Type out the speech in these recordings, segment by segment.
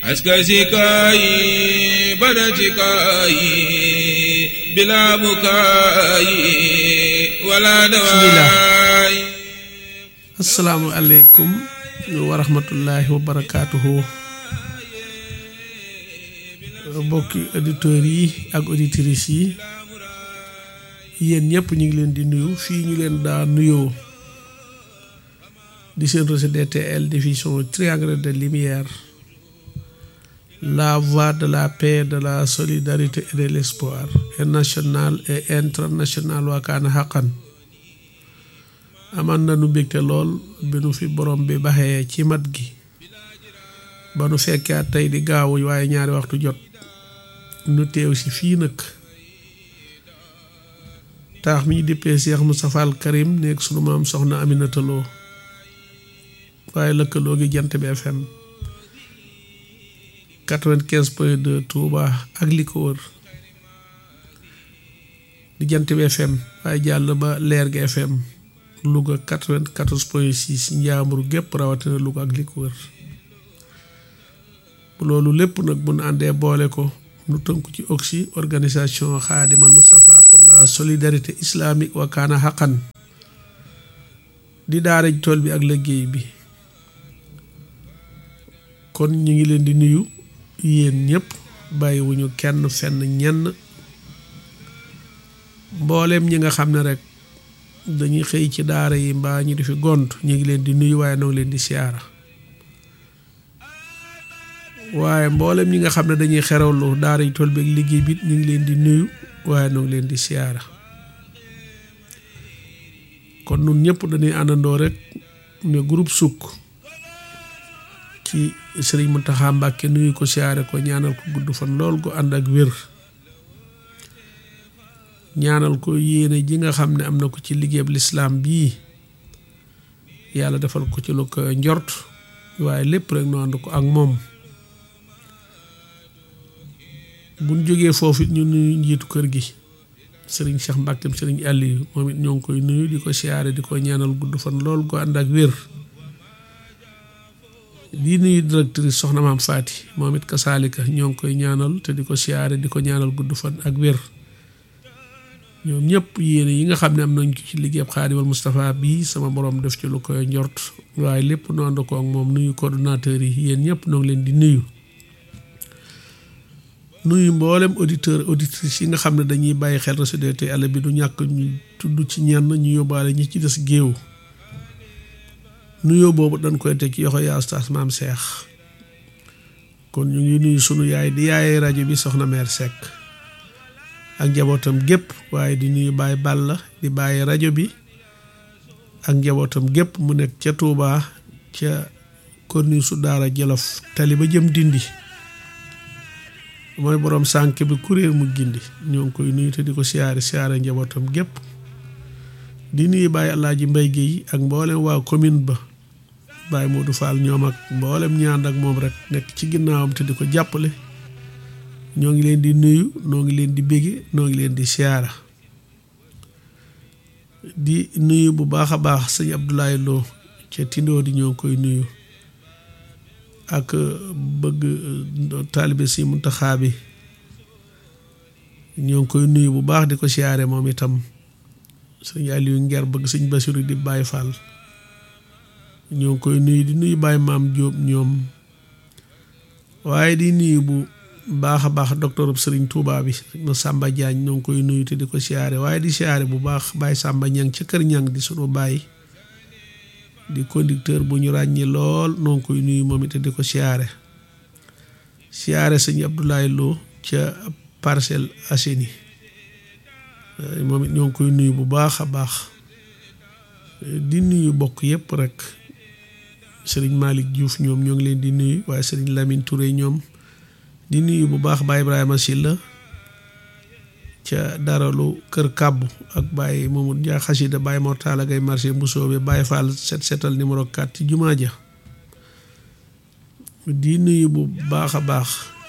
askasikayi badacikayi bila bukayi wala dawaay assalaamu aleykum wa rahmatullahi wa barakaatuhu mbokki auditeurs yi ak auditrices yi yéen ñëpp ñu ngi leen di nuyu fii ñu leen daa nuyoo di seen réseau DTL diffusion triangle de lumière la voie de la paix de la solidarité et de l'espoir et national et international waakaana xaqan aman na nu mbégte lool bi nu fi borom bi baxee ci mat gi ba nu fekkee tey di gaawuñ waaye ñaari waxtu jot nu teew si fii nag taax mi ñu dippee Cheikh Moustapha Al Karim nekk sunu maam soxna Aminata Lo waaye lëkkaloo gi jant bi FM quatre-vingt-quinze point deux Touba ak li ko wër di jant bi FM waaye jàll ba leer gi FM Louga quatre-vingt-quatorze point six njaambur gépp rawatina Louga ak li ko wër loolu lépp nag bu nu àndee boole ko nu tënku ci oxy organisation xaadimal Moustapha pour la solidarité islamique wa kaana xaqan di daaraj tool bi ak liggéey bi kon ñu ngi leen di nuyu yéen ñëpp bàyyiwuñu kenn fenn ñenn mbooleem ñi nga xam ne rek dañuy xëy ci daara yi mbaa ñu di fi gont ñu ngi leen di nuyu waaye noo ngi leen di siyaara waaye mboolem ñi nga xam ne dañuy xerawlu daara yi tool bi ak liggéey bi ñu ngi leen di nuyu waaye noo ngi leen di siyaara kon nun ñëpp dañuy àndandoo rek ne groupe sukk ci sëriñ Mountakha Mbacké nuyu ko siyaare ko ñaanal ko gudd fan lool ko ànd ak wér ñaanal ko yéene ji nga xam ne am na ko ci liggéeyab lislaam bii yàlla defal ko ci lu ko njort waaye lépp rek nu ànd ko ak moom buñ jógee foofu ñu nuyu njiitu kër gi sëriñ Cheikh Mbacké sëriñ Aliou moom it ñoo ngi koy nuyu di ko siyaare di ko ñaanal gudd fan lool ko ànd ak wér di nuyu directrice soxna maam Faati moom it kasaalika ñoo ngi koy ñaanal te di ko siyaare di ko ñaanal gudd fan ak wér ñoom ñëpp yéene yi nga xam ne am nañ ko ci liggéeyam Xaadimal Moustapha bii sama borom def ci lu koy njort waaye lépp nu ànd ko ak moom nuyu coordonnateur yi yéen ñëpp noo ngi leen di nuyu nuyu mboolem auditeur auditrice yi nga xam ne dañuy bàyyi xel Réseau DTL bi du ñàkk ñu tudd ci ñenn ñu yóbbaale ñi ci des géew nuyoo boobu dañ koy teg ci yoxo yaa Oustaz Maam Seex kon ñu ngi nuyu sunu yaay di yaayee rajo bi soxna meer Seck ak njabootam gépp waaye di nuyu Baye Balla di bàyyi rajo bi ak njabootam gépp mu nekk ca Touba ca korni su daara Jolof tali ba jëm dindi mooy borom sànk bi kuréel mu gindi ñoo ngi koy nuyu te di ko siyaare siyaare njabootam gépp di nuyu Baye Alaaji Mbay Géey ak mboolem waa commune ba Baye Modou Fall ñoom ak mboolem ñaan ak moom rek nekk ci ginnaawam te di ko jàppale ñoo ngi leen di nuyu noo ngi leen di bége noo ngi leen di siyaara di nuyu bu baax a baax sëñ Abdoulaye Lo ca Tindoo di ñoo ngi koy nuyu ak bëgg taalibe si Muntaxa bi ñoo ngi koy nuyu bu baax di ko siyaare moom itam sëñ Aliou Nger bëgg sëñ Basiru di Baye Fall ñoo ngi koy nuyu di nuyu Baye Maam Jóob ñoom waaye di nuyu bu baax a baax docteur Sëriñ Touba bi ma Samba Diagne ñoo ngi koy nuyu te di ko siyaare waaye di siyaare bu baax Baye Samba Ñang ca kër ñang di sunu baay di conducteur bu ñu ràññi lool noo ngi koy nuyu moom it di ko siyaare siyaare sëñ Abdoulaye Lo ca Parcelles Assainies moom it ñoo ngi koy nuyu bu baax a baax di nuyu bokk yépp rek sëriñ Malick Diouf ñoom ñoo ngi leen di nuyu waaye sëriñ Lamine Touré ñoom di nuyu bu baax Baye Ibrahima Silla ca daralu kër kàbbu ak Baye Mamadou Dia xasida Baye Mortala Gay marché Mbusoobe Baye Fall set setal numéro 4 ci jumaa ja di nuyu bu baax a baax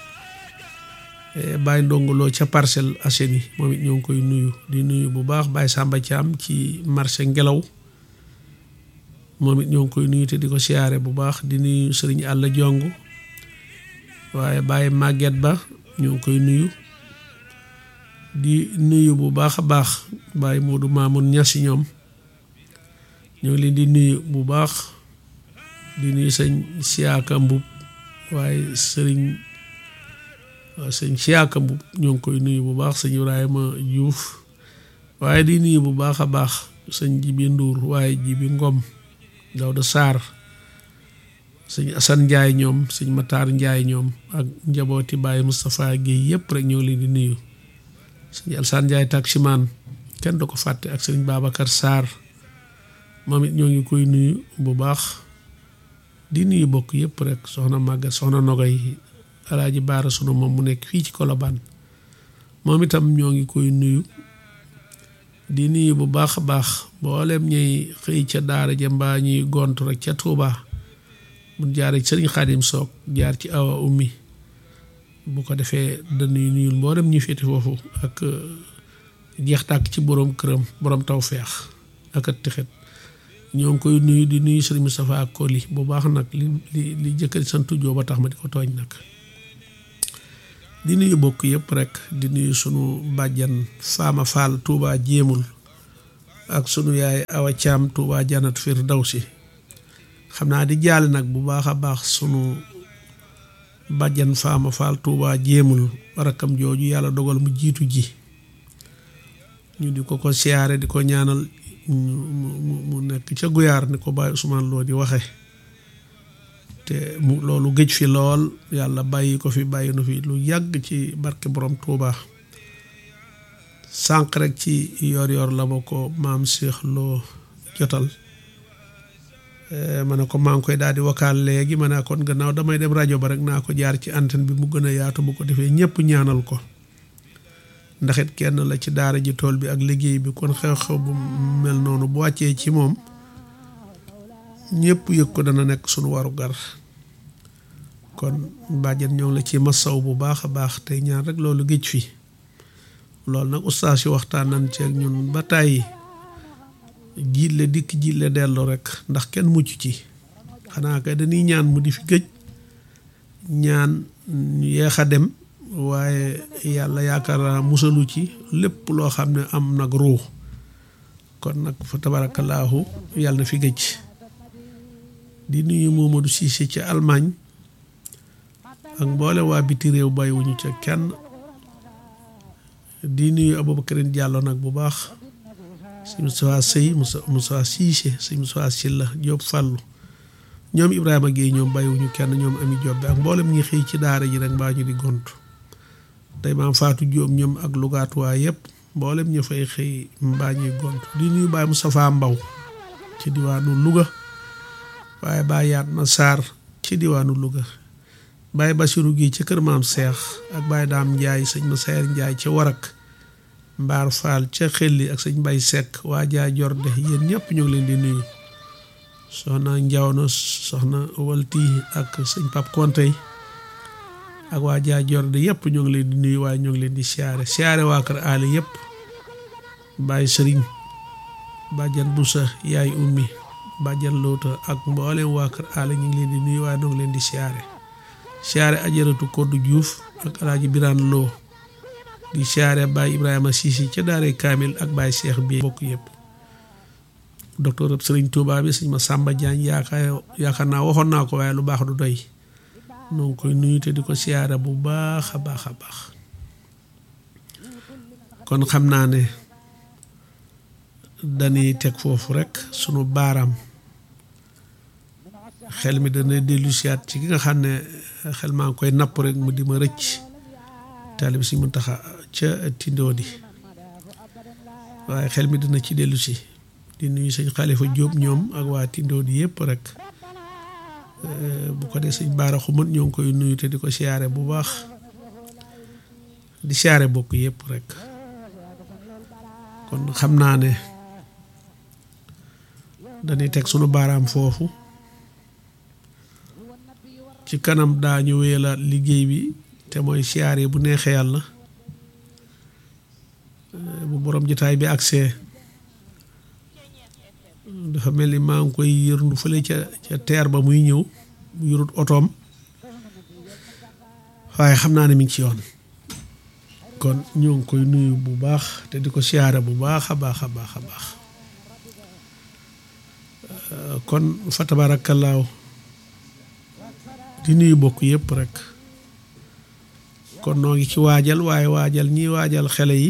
Baye Ndongoloo ca Parcelles Assainies moom it ñoo ngi koy nuyu di nuyu bu baax Baye Samba Thiam ci marché Ngelaw moom it ñoo ngi koy nuyu te di ko siyaare bu baax di nuyu sëriñ Àlla Jong waaye bàyyi màgget ba ñu ngi koy nuyu di nuyu bu baax a baax bàyyi Moodu Maamun ñasi ñoom ñoo ngi leen di nuyu bu baax di nuyu sëñ Siyaaka Mbub waaye sëriñ waaw sëñ Siyaaka Mbub ñoo ngi koy nuyu bu baax sëñ Ibrahima Diouf waaye di nuyu bu baax a baax sëñ Jibi Nduur waaye Jibi Ngom Dawda Saar sëñ Asan Njaay ñoom sëñ Mataar Njaay ñoom ak njabooti Baye Moustapha Guèye yëpp rek ñoo leen di nuyu sëñ Alsaan Njaay taximaan kenn du ko fàtte ak sëñ Babacar Sarr moom it ñoo ngi koy nuyu bu baax di nuyu bokk yëpp rek soxna Maguette soxna Nogay alaaji Baara sunu moom mu nekk fii ci Colobane moom itam ñoo ngi koy nuyu di nuyu bu baax a baax mboolem ñuy xëy ca daara ja mbaa ñuy gont rek ca Touba mu jaaree ci sëriñ Xaadim Soog jaar ci awa ummi bu ko defee dañuy nuyul mboolem ñu féete foofu ak jeex tàkk ci borom këram borom taw feex ak at tixet ñoo ngi koy nuyu di nuyu sëriñ Moustapha Koli bu baax nag li li li jëkkëri santu joo ba tax ma di ko tooñ nag di nuyu bokk yëpp rek di nuyu sunu bàjjan Faama Fall Touba jéemul ak sunu yaay Awa Caam Touba Janat Firdawsi xam naa di jaale nag bu baax a baax sunu bàjjan Faama Fall Touba jéemul rakkam jooju yàlla dogal mu jiitu ji ñu di ko ko siyaare di ko ñaanal mu mu nekk ca guyaar ni ko Baye Ousmane Lo di waxe te mu loolu géej fi lool yàlla bàyyi ko fi bàyyi nu fi lu yàgg ci barke borom Touba sànq rek ci yor yor la ma ko maam Cheikh Lo jotal ma ne ko maa ngi koy daal di wakaal léegi ma ne kon gannaaw damay dem rajo ba rek naa ko jaar ci antenne bi mu gën a yaatu bu ko defee ñëpp ñaanal ko ndax it kenn la ci daara ji tool bi ak liggéey bi kon xew-xew bu mel noonu bu wàccee ci moom ñëpp yëg ko dana nekk sunu waru gar kon bàjjen ñoo ngi la ci masaw bu baax a baax tey ñaan rek loolu géej fi loolu nag ustaas yi waxtaan nañ ci ak ñun ba tàyyi jiitle dikk jiitle dellu rek ndax kenn mucc ci xanaa kay dañuy ñaan mu di fi gëj ñaan ñu yeex a dem waaye yàlla yaakaar naa musalu ci lépp loo xam ne am nag ruux kon nag fa tabarakallaahu yàlla na fi gëj di nuyu Momadou Cissé ci Allemagne ak mboole waa biti réew bàyyiwuñu ca kenn di nuyu Aboubacarine Diallo nag bu baax sëñ Moussa Sey Moussa Moussa Cissé sëñ Moussa Silla Diop Fallou ñoom Ibrahima Guèye ñoom bàyyiwuñu kenn ñoom Ami Diop bi ak mboolem ñi xëy ci daara ji rek mbaa ñu di gont tey maam Fatou Diop ñoom ak lugaatuwaay yëpp mboolem ñu fay xëy mbaa ñuy gont di nuyu Baye Moustapha Mbaw ci diwaanu Louga waaye Baye yaat na Sarr ci diwaanu Louga Baye Bassirou gi ci kër maam Seex ak Baye Daam Ndiaye sëñ ma Sayer Ndiaye ca Warak Mbaar Fall ca Xelli ak sëñ Bay Seck waa jaa Jorde yéen ñëpp ñoo ngi leen di nuyu soxna Njaw na soxna Walti ak sëñ Pap Kontey ak waa jaa Jorde yëpp ñoo ngi leen di nuyu waaye ñoo ngi leen di siyaare siyaare waa kër aali yëpp Baye Sëriñ Bàjjan Busa yaay ummi Bàjjan Loota ak mboolem waa kër aali ñu ngi leen di nuyu waaye ñoo ngi leen di siyaare siyaare ajaratu Koddu Diouf ak alaaji Biraan Loo di siyaare Baye Ibrahima Sisi ca daare Kaamil ak Baye Cheikh bi bokk yëpp docteur Sëriñ Tuubaa bi sëñ ma Sàmba Jaañ yaakaar yaakaar naa waxoon naa ko waaye lu baax du doy noo ngi koy nuyu te di ko siyaare bu baax a baax a baax kon xam naa ne dañuy teg foofu rek sunu baaraam xel mi dana dellu siyaat ci ki nga xam ne xel maa ngi koy napp rek mu di ma rëcc taalib si mu taxa ca tindoo di waaye xel mi dina ci dellu si di nuyu sëñ Xalifa Jóob ñoom ak waa tindoo di yëpp rek bu ko dee sëñ Baara Xumat ñoo ngi koy nuyu te di ko siyaare bu baax di siyaare bokk yëpp rek kon xam naa ne dañuy teg sunu baaraam foofu ci kanam daañu wéyalaat liggéey bi te mooy siyaare bu neexee yàlla bu borom jotaay bi agsee dafa mel ni maa ngi koy yërndu fële ca ca teer ba muy ñëw mu yërut otoom waaye xam naa ne mi ngi ci yoon kon ñoo ngi koy nuyu bu baax te di ko siyaare bu baax a baax a baax a baax kon fa tabaarakallaahu di nuyu bokk yëpp rek kon noo ngi ci waajal waaye waajal ñi waajal xele yi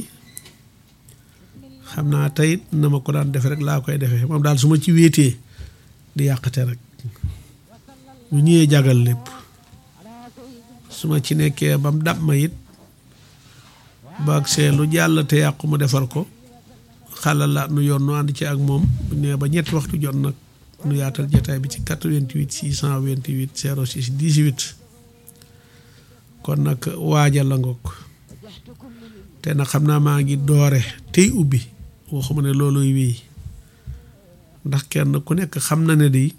xam naa tey na ma ko daan defe rek laa koy defee moom daal su ma ci wéetee di yàqate rek bu ñëwee jagal lépp su ma ci nekkee bam dab ma it baag see lu jàll te yàqu mu defar ko xalal la nu yoon nu ànd ci ak moom bu ñëwee ba ñetti waxtu jot nag nu yaatal jotaay bi ci 88 628 06 18 kon nag waajal la ngoog te nag xam naa maa ngi doore tey ubbi waxuma ne looluy wéy ndax kenn ku nekk xam na ne di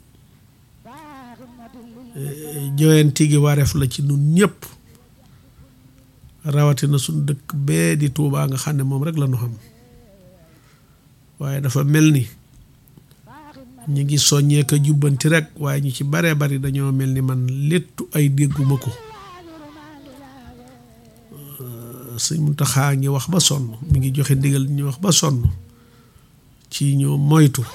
joyanti gi wareef la ci nun ñëpp rawatina suñ dëkk bee di Tuubaa nga xam ne moom rek la ñu xam waaye dafa mel ni ñu ngi soññee ko jubbanti rek waaye ñu ci baree bari dañoo mel ni man léttu ay dégguma ko sëñ Muntaxa ngi wax ba sonn mi ngi joxe ndigal ñu wax ba sonn ci ñu moytu